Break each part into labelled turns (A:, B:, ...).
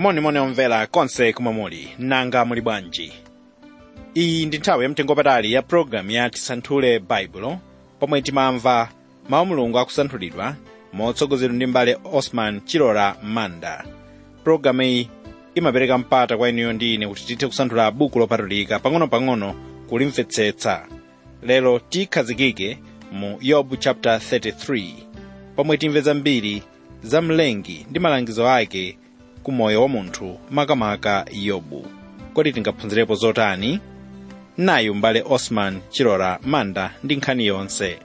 A: monimoni omvera konse kumwe muli nanga muli bwanji iyi ndi nthawi yamtengopatali ya pologalamu ya tisanthule baibulo pomwe timamva mawu mulungu akusanthulidwa motsogozedwa ndi mbale osman chilora manda pologalamu iyi imapereka mpata kwa inuyo ndi ine kuti tithe kusanthula buku lopatulika pang'ono-pang'ono kulimvetsetsa lero tikhazikike mu yobu chapter 33 pomwe timve zambiri za mlengi ndi malangizo ake ku moyo wa munthu makamaka yobu kodi tingaphunzirepo zotani nayu mbale osman chilora manda ndi nkhani yonse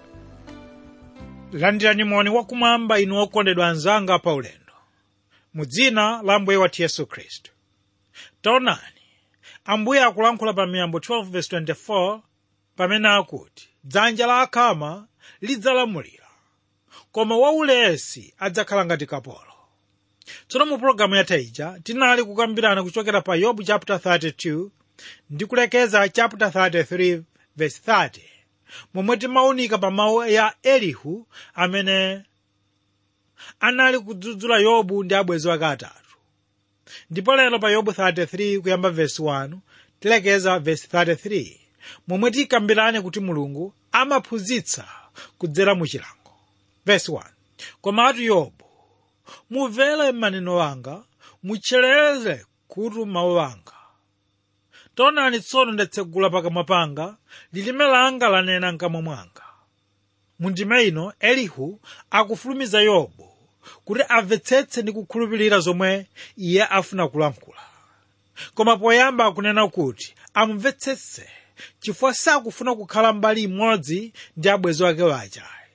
B: landirani moni wakumwamba inu okondedwa anzanga pa ulendo mu dzina la ambuye wathu yesu khristu taonani ambuye akulankhula pa miyambo 12:24 pamene akuti dzanja la akhama lidzalamulira koma waulesi adzakhala ngati kapolo tsono mu pologalamu yatha ija tinali kukambirana kuchokera pa yobu chapter 32 ndi kulekeza chapter 33 verse 30 momwe timaunika pa mawu ya elihu amene anali kudzudzula yobu ndi abwenzi wake atatu ndipo lero pa yobu 33 kuyamba verse 1 tilekeza verse 33 momwe tikambirane kuti mulungu amaphunzitsa kudzera mu chilango verse 1 komatu yobu mumvere maneno anga mutcherere kutu mawu anga taonani tsono ndatsegula pakamwa panga lilime langa lanena mkamwa mwanga mundime ino elihu akufulumiza yobu kuti amvetsetse ndi kukhulupirira zomwe iye afuna kulankhula koma poyamba akunena kuti amumvetsetse chifukwa sakufuna kukhala mbali imodzi ndi abwenzi wake wachayi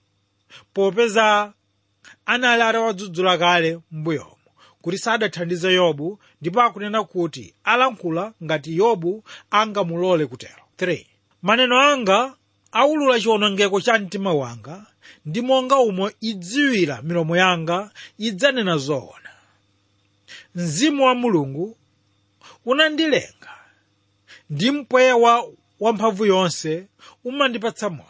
B: popeza anali atawadzudzula kale m'mbuyomo kuti sadathandize yobu ndipo akunena kuti alankhula ngati yobu angamulole kutero 3 maneno anga aulula chiwonongeko cha mtima wanga ndi monga umo idziwira milomo yanga idzanena zoona mzimu wa mulungu unandilenga ndi mpweya wa wamphamvu yonse umandipatsa moyo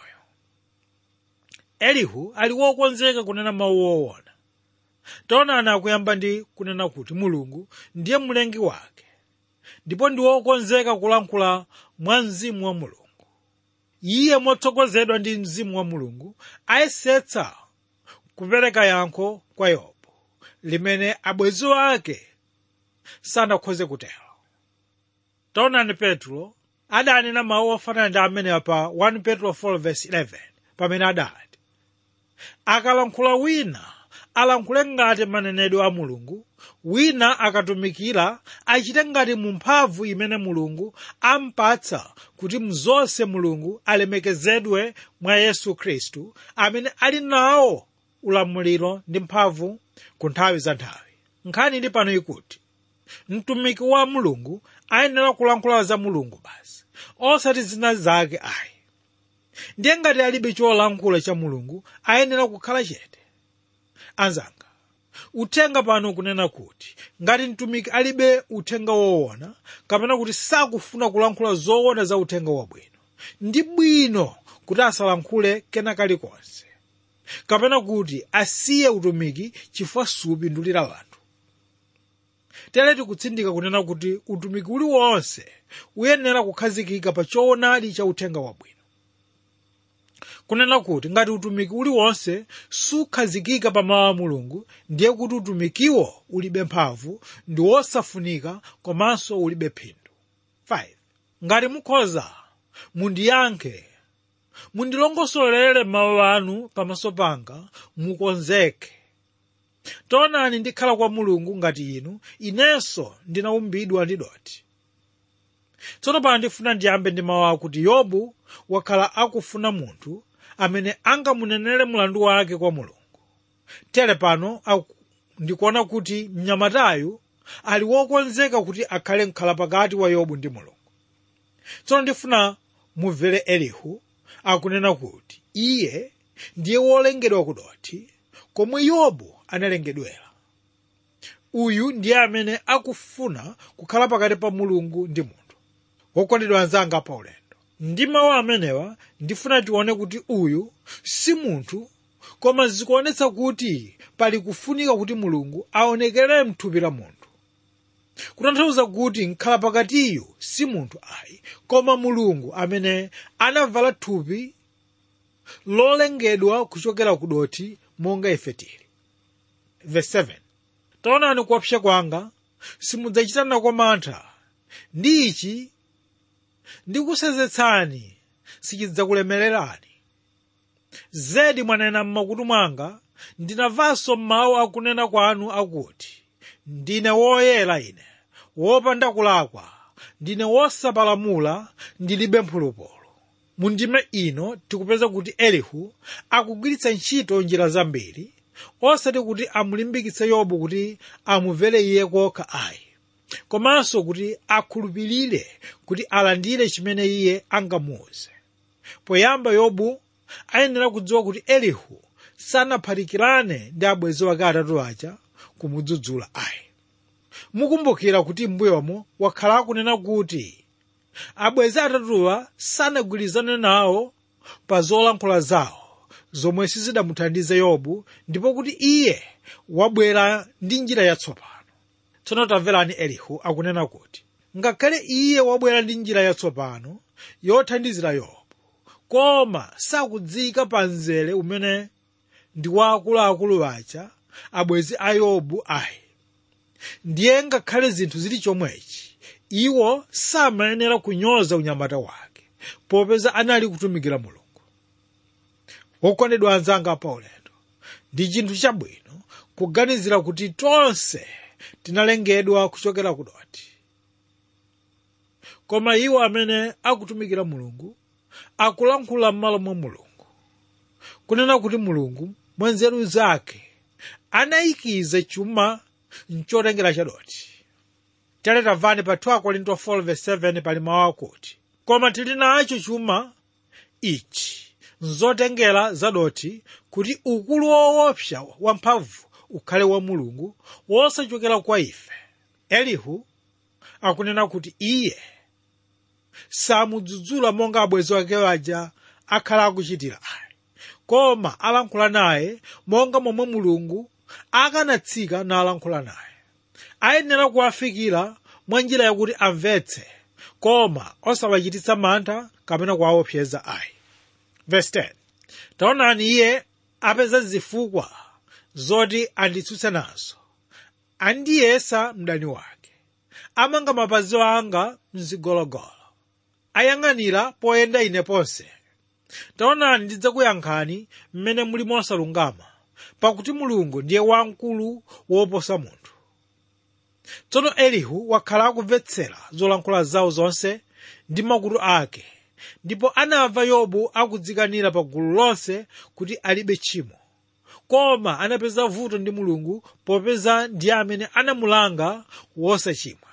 B: elihu ali wokonzeka kunena mawu woona taonani akuyamba ndi kunena kuti mulungu ndiye mlengi wake ndipo ndi wokonzeka kulankhula mwa mzimu wa mulungu iye motsogozedwa ndi mzimu wa mulungu ayesetsa kupereka yankho kwa yobu limene abwenzi ake sanakhoze kutero taonani petro adanena mawu ofanana ndi amenewa pa 1 petro 4:11 pamene adati akalankhula wina alankhule ngati manenedwe a mulungu wina akatumikira achite ngati mu mphamvu imene mulungu ampatsa kuti mzonse mulungu alemekezedwe mwa yesu khristu amene ali nawo ulamuliro ndi mphamvu ku nthawi za nthawi nkhani ili pano ikuti mtumiki wa mulungu ayenera kulankhula za mulungu basi osati zina zake ayi ndiye ngati alibe cholankhula cha mulungu ayenera kukhala chete anzanga uthenga pano kunena kuti ngati mtumiki alibe uthenga woona kapena kuti sakufuna kulankhula zoona za uthenga wabwino ndi bwino kuti asalankhule kena kalikonse kapena kuti asiye utumiki chifukwa supindulira wanthu tere tikutsindika kunena kuti utumiki uliwonse uyenera kukhazikika pa choonadi cha uthenga wabwino kunena kuti ngati utumiki uliwonse sukhazikika pa mawu a mulungu ndiye kuti utumikiwo ulibe mphamvu ndi wosafunika komanso ulibe phindu 5 ngati mukhoza mundiyankhe mundilongosolere mawu anu pamaso panga mukonzeke taonani ndikhala kwa mulungu ngati inu inenso ndinaumbidwa ndi doti tsono pano ndifuna ndiyambe ndi mawu akuti yobu wakhala akufuna munthu amene angamunenere mlandu wake kwa mulungu tere pano ndikuona kuti mnyamatayu ali wokonzeka kuti akhale mkhalapakati wa yobu ndi mulungu tsono ndifuna mumvere elihu akunena kuti iye ndiye wolengedwa kudoti komwe yobu analengedwera uyu ndiye amene akufuna kukhala pakati pa mulungu ndi munthu wokondedwa anzanga pa ulendo ndi mawu amenewa ndifuna tione kuti uyu si munthu koma zikuonetsa kuti pali kufunika kuti mulungu aonekere mthupi la munthu kutanthauza kuti mkhala pakatiyu si munthu ayi koma mulungu amene anavala thupi lolengedwa kuchokera ku dothi monga ife tili verse 7 taonani kuopsa kwanga simudzachita nako mantha ndi ichi ndikusenzetsani sichidzakulemererani zedi mwanena m'makutu mwanga ndinamvanso mawu akunena kwanu akuti ndine woyera ine wopanda kulakwa ndine wosapalamula ndilibe mphulupulu mu ndime ino tikupeza kuti elihu akugwiritsa ntchito njira zambiri osati kuti amulimbikitse yobu kuti amumvere iye kokha ayi komanso kuti akhulupirire kuti alandire chimene iye angamuuze poyamba yobu ayenera kudziwa kuti elihu sanaphatikirane ndi abwenzi wake atatu aja kumudzudzula ayi mukumbukira kuti m'mbuyomo wakhala akunena kuti abwenzi atatuwa sanagwirizane nawo pa zolankhula zawo zomwe sizidamuthandize yobu ndipo kuti iye wabwera ndi njira yatsopano tsono tamverani elihu akunena kuti ngakhale iye wabwera ndi njira yatsopano yothandizira yobu koma sakudzika pa mzere umene ndi wa akuluakulu aja abwenzi a yobu ayi ndiye ngakhale zinthu zili chomwechi iwo samayenera kunyoza unyamata wake popeza anali kutumikira mulungu wokondedwa anzanga pa ulendo ndi chinthu chabwino kuganizira kuti tonse tinalengedwa kuchokera ku dothi koma iwo amene akutumikira mulungu akulankhula m'malo mwa mulungu kunena kuti mulungu mwa nzeru zake anayikiza chuma mchotengera cha dothi tere tamvani pa 2 korinto 4:7 pali mawu akuti koma tili nacho chuma ichi nzotengera za dothi kuti ukulu woopsa wamphamvu ukhale wa mulungu wosachokera kwa ife elihu akunena kuti iye samudzudzula monga abwenzi wake aja akhala akuchitira ayi koma alankhula naye monga momwe mulungu akanatsika nalankhula naye ayenera kuwafikira mwa njira yakuti amvetse koma osawachititsa mantha kapena kuwaopseza ayi verse 10 taonani iye apeza zifukwa zoti anditsutse nazo andiyesa mdani wake amanga mapazi anga mzigologolo ayang'anira poyenda ine ponse taonani ndidzakuyankhani mmene muli mosalungama pakuti mulungu ndiye wamkulu woposa munthu tsono elihu wakhala akumvetsera zolankhula zawo zonse ndi makutu ake ndipo anamva yobu akudzikanira pa gulu lonse kuti alibe tchimo koma anapeza vuto ndi mulungu popeza ndiye amene anamulanga wosachimwa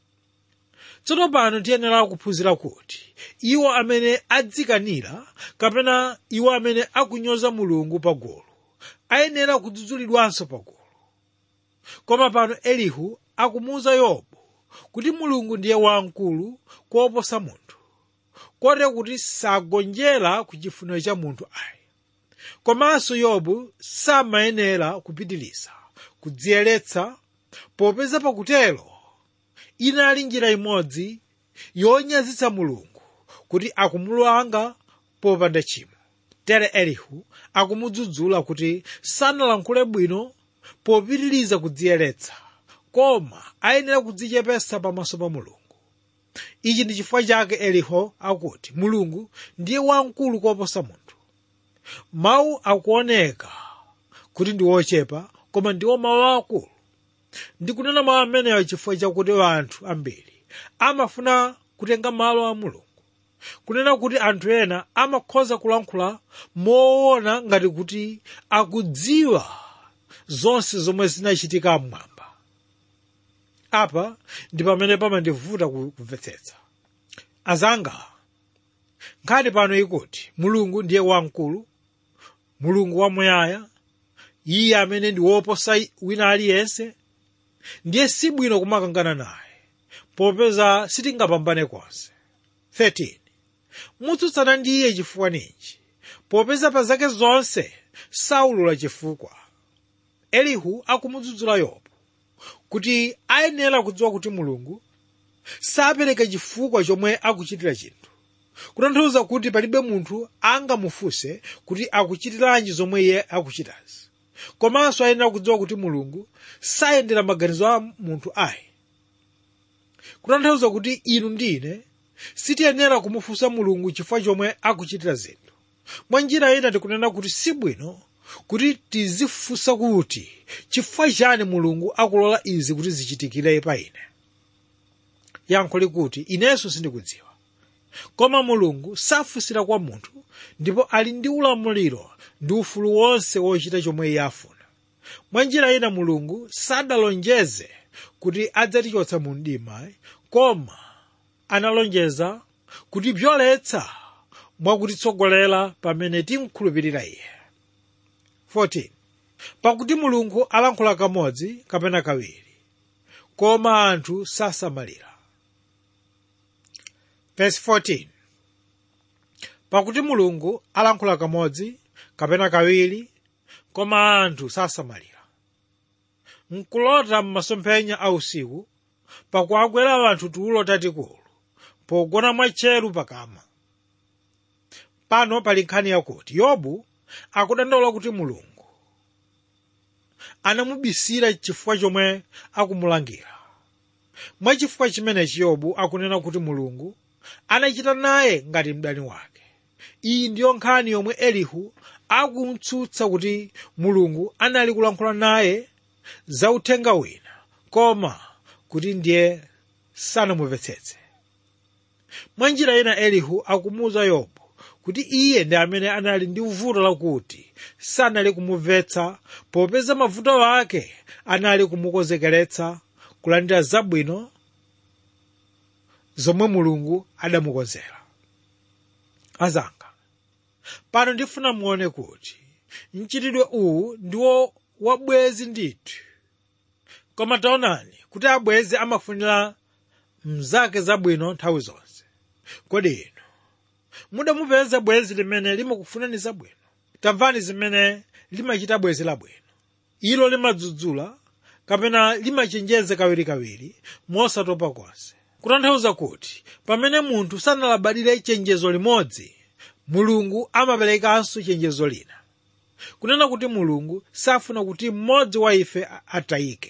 B: tsono pano tiyenera kuphunzira kuti iwo amene adzikanira kapena iwo amene akunyoza mulungu pagulu ayenera kudzudzulidwanso pagulu koma pano elihu akumuwuza yobu kuti mulungu ndiye wamkulu kuoposa munthu kotero kuti sagonjera ku chifuniro cha munthu ayi komanso yobu samayenera kupitiriza kudziyeretsa popeza pakutero inali njira imodzi yonyazitsa mulungu kuti akumulanga popanda tchimo tere elihu akumudzudzula kuti sanalankhule bwino popitiriza kudziyeretsa koma ayenera kudzichepetsa pamaso pa mulungu ichi ndi chifukwa chake elihu akuti mulungu ndiye wamkulu koposa munthu mawu akuoneka kuti ndi ochepa koma ndiwo mawu akulu ndikunena mawu amenewa chifukwa chakuti anthu ambiri amafuna kutenga malo a mulungu kunena kuti anthu ena amakhoza kulankhula moona ngati kuti akudziwa zonse zomwe zinachitika mmwamba apa ndi pamene pamandivuta kumvetsetsa azanga nkhani pano ikuti mulungu ndiye wamkulu mulungu wamuyaya iye amene ndi woposa wina aliyense ndiye sibwino kumakangana naye popeza sitingapambane konse 13 mutsutsana ndi iye chifukwa ninji popeza pa zake zonse saulula chifukwa elihu akumudzudzula yobu kuti ayenera kudziwa kuti mulungu sapereka chifukwa chomwe akuchitira chinthu kutanthauza kuti palibe munthu angamufunse kuti akuchitiranji zomwe iye akuchitazi komanso ayenera kudziwa kuti mulungu sayendera maganizo a munthu ayi kutanthauza kuti inu ndine sitiyenera kumufunsa mulungu chifukwa chomwe akuchitira zinthu mwa njira ina tikunena kuti sibwino kuti tizifunsa kuti chifukwa chani mulungu akulola izi kuti zichitikire pa ine yankho likuti inenso sindikudziwa koma mulungu safunsira kwa munthu ndipo ali ndi ulamuliro ndi ufulu wonse wochita chomwe iye afuna mwa njira ina mulungu sadalonjeze kuti adzatichotsa mu mdima koma analonjeza kutibzoletsa mwakutitsogolera pamene timkhulupirira iye 14 pakuti mulungu alankhula kamodzi kapena kawiri koma anthu sasamalira verse 14 pakuti mulungu alankhula kamodzi kapena kawiri koma anthu sasamalira nkulota m'masomphenya a usiku pakuagwera anthu tulo tatikulu pogona mwatcheru pakama pano pali nkhani yakuti yobu akudandaula kuti mulungu anamubisira chifukwa chomwe akumulangira mwachifukwa chimenechi yobu akunena kuti mulungu anachita naye ngati mdani wake iyi ndiyo nkhani yomwe elihu akumtsutsa kuti mulungu anali kulankhula naye za uthenga wina koma kuti ndiye sanamumvetsetse mwa njira ina elihu akumuwuza yobu kuti iye ndi amene anali ndi vuto lakuti sanali kumumvetsa popeza mavuto ake anali kumukonzekeretsa kulandira zabwino zomwe mulungu adamukonzera azanga pano ndifuna muone kuti mchitidwe uwu ndiwo wabwezi ndithu koma taonani kuti abwezi amafunira mnzake zabwino nthawi zonse kodi inu mudamupeza bwezi limene limakufunani zabwino tamvani zimene limachita bwezi labwino ilo limadzudzula kapena limachenjeza kawirikawiri mosatopa konse kutanthauza kuti pamene munthu sanalabadire chenjezo limodzi mulungu amaperekanso chenjezo lina kunena kuti mulungu safuna kuti mmodzi wa ife atayike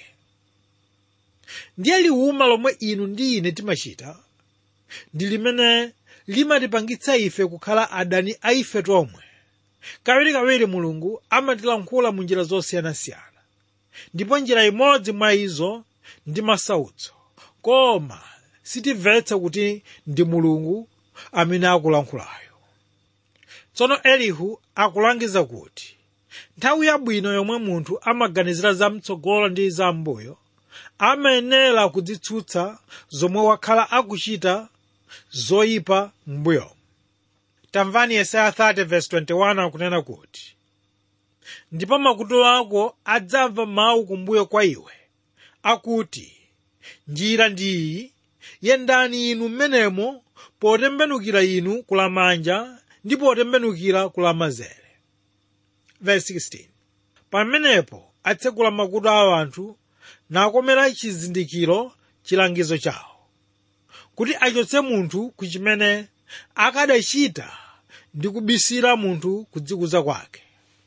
B: ndiye liwuma lomwe inu ndi ine timachita ndi limene limatipangitsa ife kukhala adani a ife tomwe kawirikawiri mulungu amatilankhula mu njira zosiyanasiyana ndipo njira imodzi mwa izo ndi masautso koma sitimvetsa kuti ndi mulungu amene akulankhulayo tsono elihu akulangiza kuti nthawi yabwino yomwe munthu amaganizira zamtsogolo ndi zambuyo amayenera kudzitsutsa zomwe wakhala akuchita zoyipa m'mbuyomo tamvani yesaya 30:21 akunena kuti ndipo makutu ako adzamva mawu kumbuyo kwa iwe akuti njira ndiyi yendani inu mmenemo potembenukira inu kulamanja ndi potembenukira kulamanzere verse 16 pamenepo atsekula makutu a anthu nakomera chizindikiro chilangizo chawo kuti achotse munthu ku chimene akadachita ndi kubisira munthu kudzikuza kwake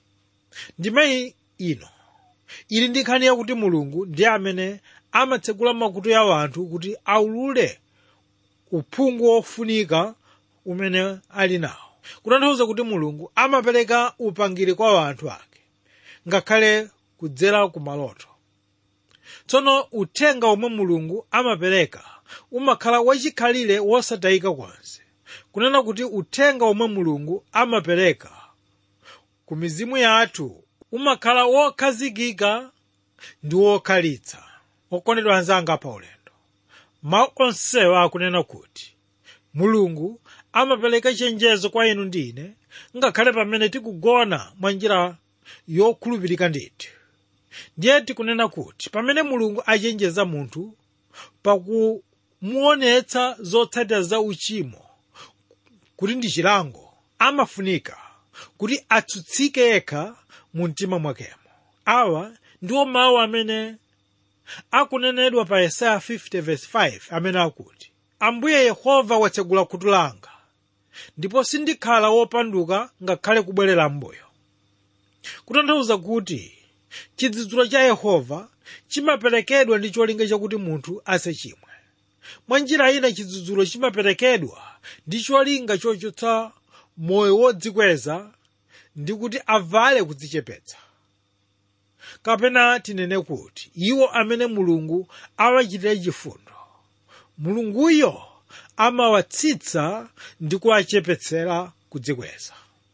B: ndime ino ili ndi nkhani yakuti mulungu ndiye amene amatsekula makutu ya anthu kuti aulule uphungu wofunika umene ali nawo kutanthauza kuti mulungu amapereka upangiri kwa anthu ake ngakhale kudzera ku maloto tsono uthenga omwe mulungu amapereka umakhala wachikhalire wosatayika konse kunena kuti uthenga omwe mulungu amapereka ku mizimu yathu umakhala wokhazikika ndi wokhalitsa okondedwa anzanga pa ulendo mawu onsewa akunena kuti mulungu amapereka chenjezo kwa inu ndi ine ngakhale pamene tikugona mwa njira yokhulupirika ndithu ndiye tikunena kuti pamene mulungu achenjeza munthu pakumuonetsa zotsatira za uchimo kuti ndi chilango amafunika kuti atsutsike yekha mu mtima mwakemo awa ndiwo mawu amene akunenedwa pa yesaya 50:5 amene akuti ambuye yehova watsegula khutu langa ndipo sindikhala wopanduka ngakhale kubwerera m'mbuyo kutanthauza kuti chidzudzulo cha yehova chimaperekedwa ndi cholinga chakuti munthu asachimwe mwa njira ina chidzudzulo chimaperekedwa ndi cholinga chochotsa moyo wodzikweza ndi kuti avale kudzichepetsa kapena tinene kuti iwo amene mulungu awachitira chifundo mulunguyo amawatsitsa ndi kuwachepetsera kudzikweza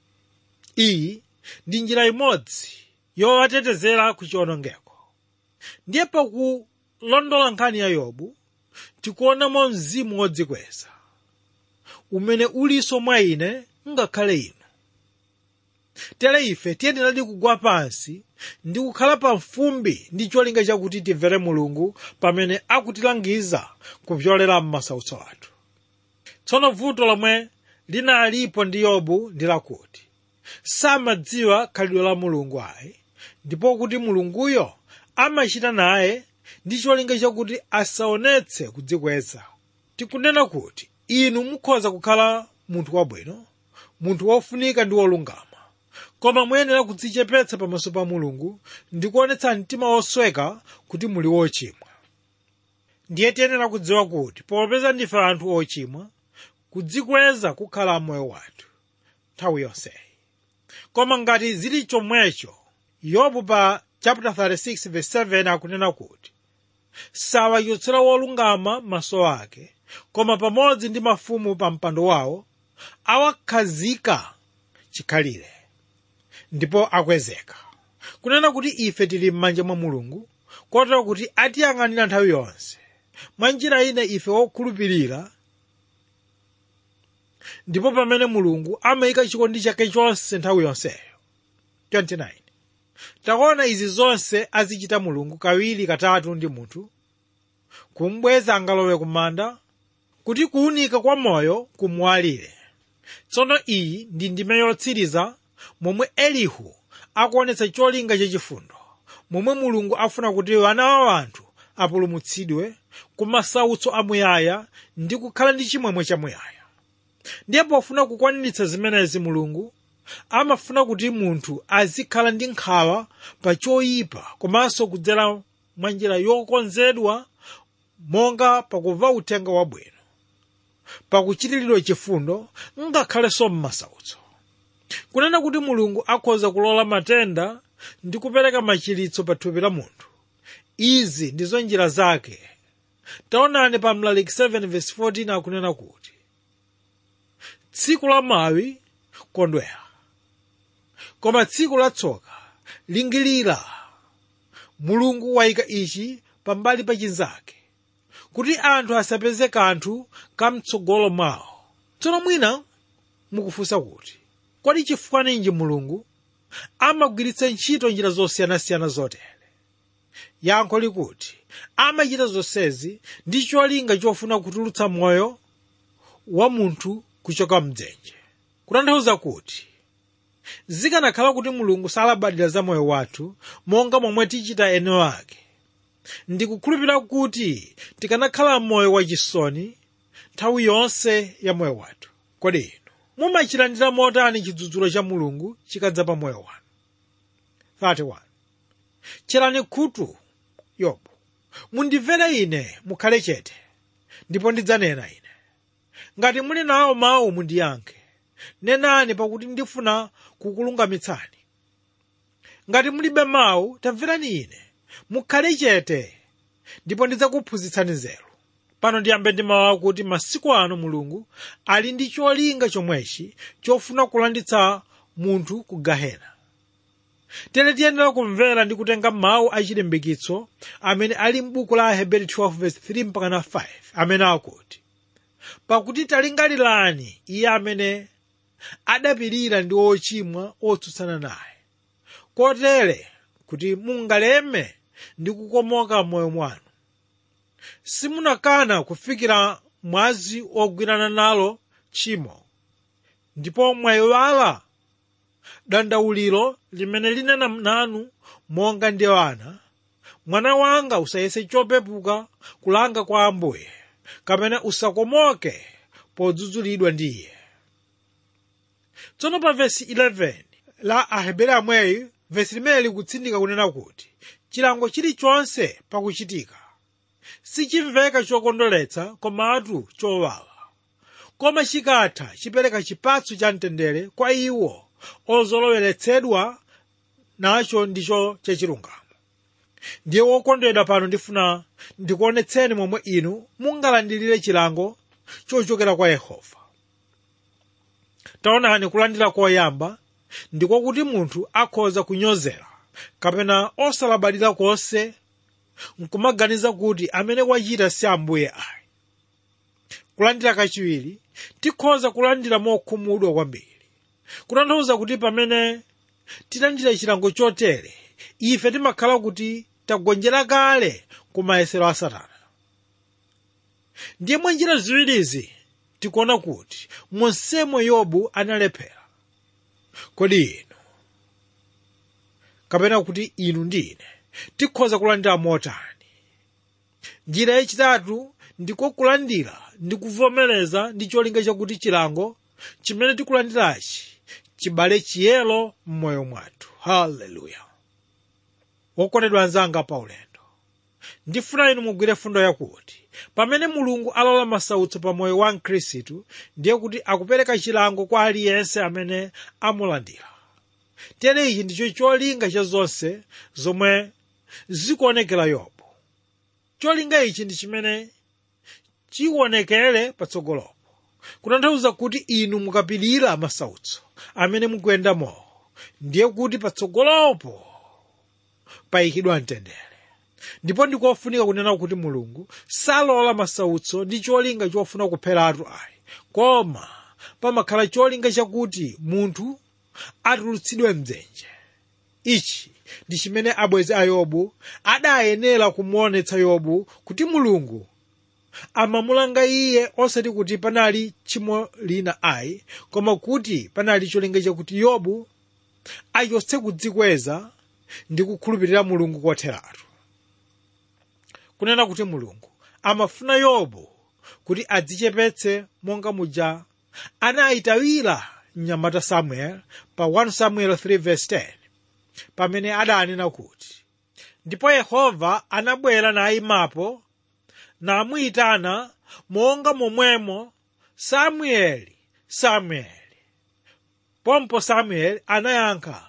B: iyi ndi njira imodzi yowatetezera ku chiwonongeko ndiye pakulondola nkhani ya yobu tikuonamo mzimu wodzikweza umene ulinso mwa ine ngakhale inu tere ife tiyeneradi kugwa pansi ndi kukhala pamfumbi ndi cholinga chakuti timvere mulungu pamene akutilangiza kupyolera m'masautso athu tsono vuto lomwe linalipo ndi yobu ndi lakuti samadziwa khalidwe la mulungu ayi ndipo kuti mulunguyo amachita naye ndi cholinga chakuti asaonetse kudzikweza tikunena kuti inu mukhoza kukhala munthu wabwino munthu wofunika ndi wolungama koma muyenera kudzichepetsa pamaso pa mulungu ndi kuonetsa mtima wosweka kuti muli wochimwa ndiye tiyenera kudziwa kuti popeza ndife anthu ochimwa kudzikweza kukhala moyo wathu nthawi yonseyi koma ngati zili chomwecho yobu pa chapter 36 verse 7 akunena kuti sawachotsera wolungama maso ake koma pamodzi ndi mafumu pa mpando wawo awakhazika chikhalire ndipo akwezeka kunena kuti ife tili m'manja mwa mulungu kotero kuti atiyang'anira nthawi yonse mwa njira ina ife wokhulupirira ndipo pamene mulungu amayika chikondi chake chonse nthawi yonseyo 29 takuona izi zonse azichita mulungu kawiri katatu ndi munthu kumbweza angalowe kumanda kuti kuwunika kwa moyo kumwalire tsono iyi ndi ndime yotsiriza momwe elihu akuonetsa cholinga chachifundo momwe mulungu afuna kuti wana wa anthu apulumutsidwe ku masautso amuyaya ndi kukhala ndi chimwemwe chamuyaya ndiye pofuna kukwaniritsa zimenezi mulungu amafuna kuti munthu azikhala ndi nkhawa pa choyipa komanso kudzera mwa njira yokonzedwa monga pakumva uthenga wabwino pakuchitiridwa chifundo ngakhalenso m'masautso kunena kuti mulungu akhoza kulola matenda ndi kupereka machiritso pa thupi la munthu izi ndizo njira zake taonani pa mlaliki 7:14 akunena kuti tsiku la mawi kondwera koma tsiku la tsoka lingilira mulungu wayika ichi pambali pa chinzake kuti anthu asapeze kanthu kamtsogolo mwawo tsono mwina mukufunsa kuti kodi chifukwa ninji mulungu amagwiritsa ntchito njira zosiyanasiyana zotere yankho likuti amachita zonsezi ndi cholinga chofuna kutulutsa moyo wa munthu kuchoka mdzenje kutanthauza kuti zikanakhala kuti mulungu salabadira za moyo wathu monga momwe tichita eno ake ndikukhulupirira kuti tikanakhala moyo wachisoni nthawi yonse ya moyo wathu kodi inu mumachilandira motani chidzudzulo cha mulungu chikadza pa moyo wanu 31 tcherani khutu yobu mundimvere ine mukhale chete ndipo ndidzanena ine ngati muli nawo mawu mundiyankhe nenani pakuti ndifuna kukulungamitsani ngati mulibe mawu tamverani ine mukhale chete ndipo ndidzakuphunzitsani nzeru pano ndiyambe ndi mawu akuti masiku ano mulungu ali ndi cholinga chomwechi chofuna kulanditsa munthu ku gahena tere tiyenera kumvera ndi kutenga mawu achilimbikitso amene ali m'buku la aheberi 12:3 mpaka 5 amene akuti pakuti talingalirani iye amene adapirira ndi ochimwa otsutsana naye kotere kuti mungaleme ndi kukomoka moyo mwanu simunakana kufikira mwazi ogwirana nalo tchimo ndipo mwayiwala dandauliro limene linena nanu monga ndi ana mwana wanga usayese chopepuka kulanga kwa ambuye kapena usakomoke podzudzulidwa ndi iye tsono pa vesi 11 la ahebere amweyi vesi limene likutsindika kunena kuti chilango chilichonse pakuchitika sichimveka chokondweretsa komatu chowawa koma chikatha chipereka chipatso cha mtendere kwa iwo ozoloweretsedwa nacho ndicho chachilungamo ndiye wokondedwa pano ndifuna ndikuonetseni momwe inu mungalandilire chilango chochokera kwa yehova taonani kulandira koyamba ndiko kuti munthu akhoza kunyozera kapena osalabadira konse nkumaganiza kuti amene wachita si ambuye ayi kulandira kachiwiri tikhoza kulandira mokhumudwa kwambiri kutanthauza kuti pamene tilandira chilango chotere ife timakhala kuti tagonjera kale ku mayesero a satana ndiye mwa njira ziwirizi tikuona kuti monsemo yobu analephera kodi inu kapena kuti inu ndi ine tikhoza kulandira motani njira yachitatu ndiko kulandira ndi kuvomereza ndi cholinga chakuti chilango chimene tikulandirachi chibale chiyero m'moyo mwathu haleluya wokondedwa anzanga pa ulendo ndifuna inu mugwire fundo yakuti pamene mulungu alola masautso pa moyo wa mkhristu ndiye kuti akupereka chilango kwa aliyense amene amulandira tere ichi ndicho cholinga cha zonse zomwe zikuonekera yobu cholinga ichi ndi chimene chionekere patsogolopo kutanthauza kuti inu mukapirira masautso amene mukuyendamo ndiye kuti patsogolopo payikidwa mtendere ndipo ndikofunika kunena kuti mulungu salola masautso ndi cholinga chofuna kupheratu ayi koma pamakhala cholinga chakuti munthu atulutsidwe mdzenje ichi ndi chimene abwenzi a yobu adayenera kumuonetsa yobu kuti mulungu amamulanga iye osati kuti panali tchimo lina ayi koma kuti panali cholinga chakuti yobu achotse kudzikweza ndi kukhulupirira mulungu kotheratu kunena kuti mulungu amafuna yobu kuti adzichepetse monga muja anayitawira mnyamata samuel pa 1 samuel 3:10 pamene adanena kuti ndipo yehova anabwera nayimapo namuyitana monga momwemo samueli samueli pompo samueli anayankha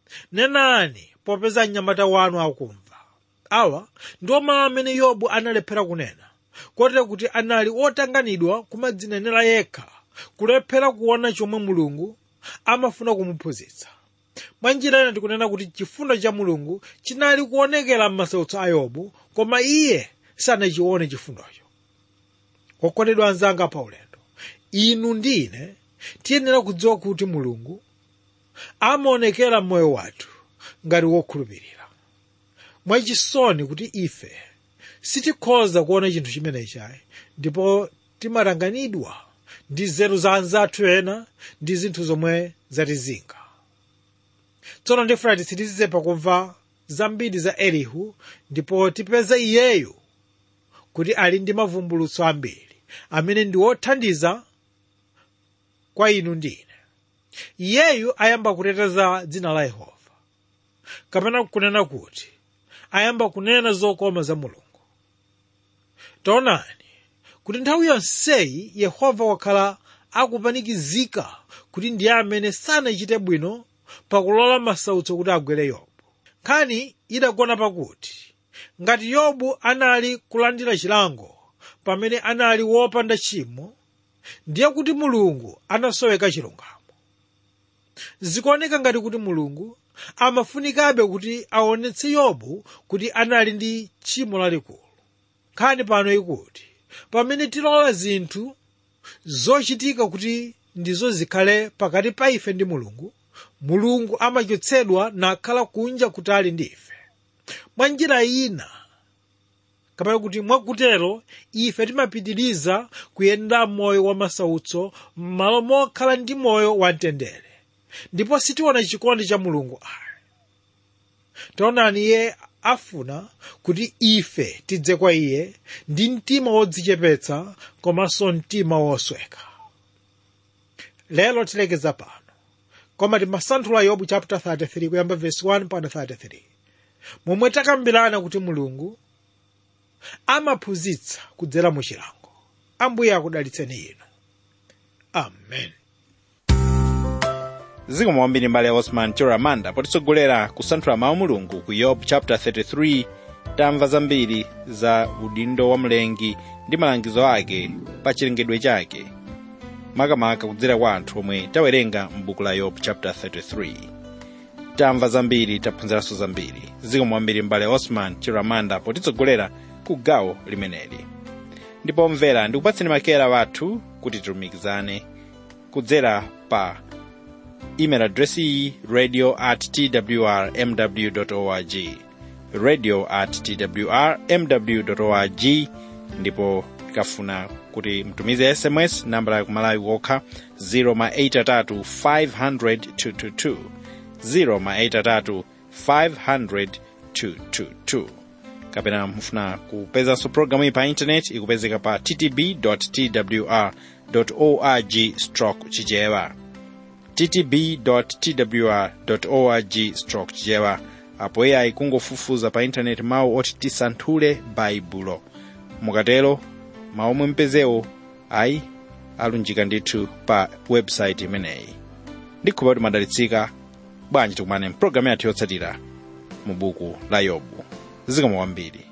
B: nenani popeza mnyamata wanu akumva awa ndiwo mawu amene yobu analephera kunena kotero kuti anali otanganidwa kumadzinenera yekha kulephera kuona chomwe mulungu amafuna kumuphunzitsa mwa njira ina tikunena kuti chifundo cha mulungu chinali kuonekera m'masautso a yobu koma iye sanachione chifundocho okondedwa anzanga pa ulendo inu ndi ine tiyenera kudziwa kuti mulungu amaonekera m'moyo wathu ngati wokhulupirira mwachisoni kuti ife sitikhoza kuona chinthu chimenechi ayi ndipo timatanganidwa ndi nzeru za anzathu ena ndi zinthu zomwe zatizinga tsono ndifuna titsirize pakumva zambiri za elihu ndipo tipeze iyeyu kuti ali ndi mavumbulutso ambiri amene ndi othandiza kwa inu ndi ine iyeyu ayamba kuteteza dzina la yehova kapena kunena kuti ayamba kunena zokoma za mulungu taonani kuti nthawi yonseyi yehova wakhala akupanikizika kuti ndiye amene sanachite bwino pakulola masautso kuti agwere yobu nkhani idagona pakuti ngati yobu anali kulandira chilango pamene anali wopanda tchimo ndiye kuti mulungu anasoweka chilungamo zikuoneka ngati kuti mulungu amafunikabe kuti aonetse yobu kuti anali ndi tchimo lalikulu nkhani pano ikuti pamene tilola zinthu zochitika kuti ndizo zikhale pakati pa ife ndi mulungu mulungu amachotsedwa nakhala kunja kutali ndi ife mwa njira ina kapena kuti mwakutero ife timapitiriza kuyenda moyo wa masautso m'malo mokhala ndi moyo wa mtendere ndipo sitiona chikondi cha mulungu ayi taonani iye afuna kuti ife tidze kwa iye ndi mtima wodzichepetsa komanso mtima wosweka lero tilekeza pano koma timasanthula yobu chapter 33 kuyamba verse 1 mpaka 33 momwe takambirana kuti mulungu amaphunzitsa kudzera mu chilango ambuye akudalitseni inu amen
A: zikomo kwambiri mbale ya osman choramanda potitsogolera kusanthula mawu mulungu ku yobu chapter 33 tamva zambiri za udindo wa mlengi ndi malangizo ake pa chilengedwe chake makamaka kudzera kwa anthu omwe tawerenga m'buku la yobu chapter 33 tamva zambiri taphunziranso zambiri zikomo kwambiri mbale osman chiramanda potitsogolera ku gawo limeneli ndipo mvera ndikupatseni makera wathu kuti tilumikizane kudzera pa email address iyi radio at twr mw org radio at twr mw org ndipo tikafuna kuti mtumize sms nambala ya kumalawi wokha 083 500 222 083 500 222 kapena mufuna kupezanso programu iyi pa intaneti ikupezeka pa ttb twr org stroke chichewa ttb.twr.org stroke chichewa apo AI kungofufuza pa intaneti mawu oti tisanthule baibulo mukatero mawu omwe mpezewo ayi alunjika ndithu pa website imeneyi ndikhulupirira kuti madalitsika bwanji tikumane mpulogalamu yathu yotsatira mu buku la yobu zikomo kwambiri